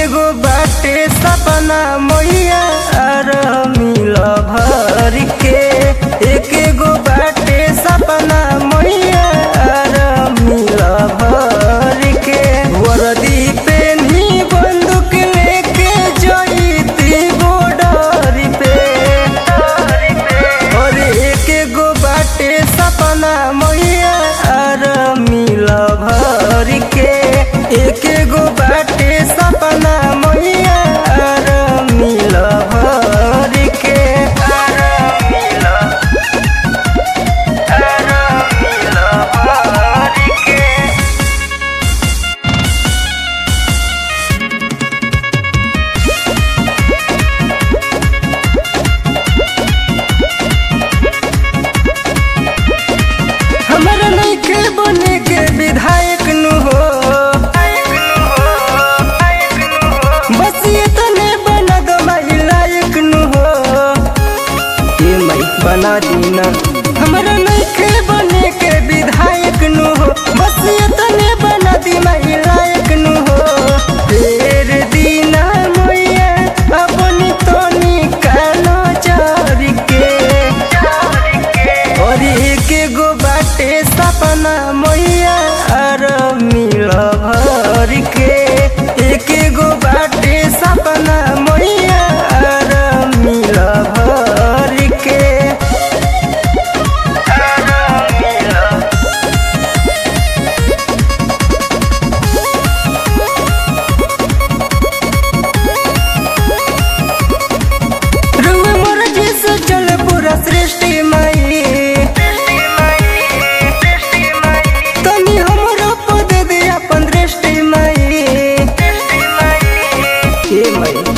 गो बाटे सपना मैया आर मिल भर के एक गो बाटे सपना मैया आर मिल भर के वर्दी पेन्ही बंदूक लेके जईती बॉर्डर पे और एक गो बाटे सपना मैया आर मिल भर के एक गो बाटे सपना मैया आर मिल भर के आर मिल आर मिल भर के हमरा नइखे बने के विधायक नु हो बस ये तने बना दो माई लायक नु हो ये माई बना दीना हमरा नइखे बने के विधायक नु हो बस ये तने बना दी माई लायक नु हो फेर दीना मैया अपनी तोनी कानो चार के और एक गो बाटे सपना मैया आर मिल भर के एक गो बाटे सपना मैया आर मिल भर के आर मिल रुआ मोर जैसे चल पूरा सृष्टि माई तनी हमरो पद दे अपन दृष्टि माई हे माई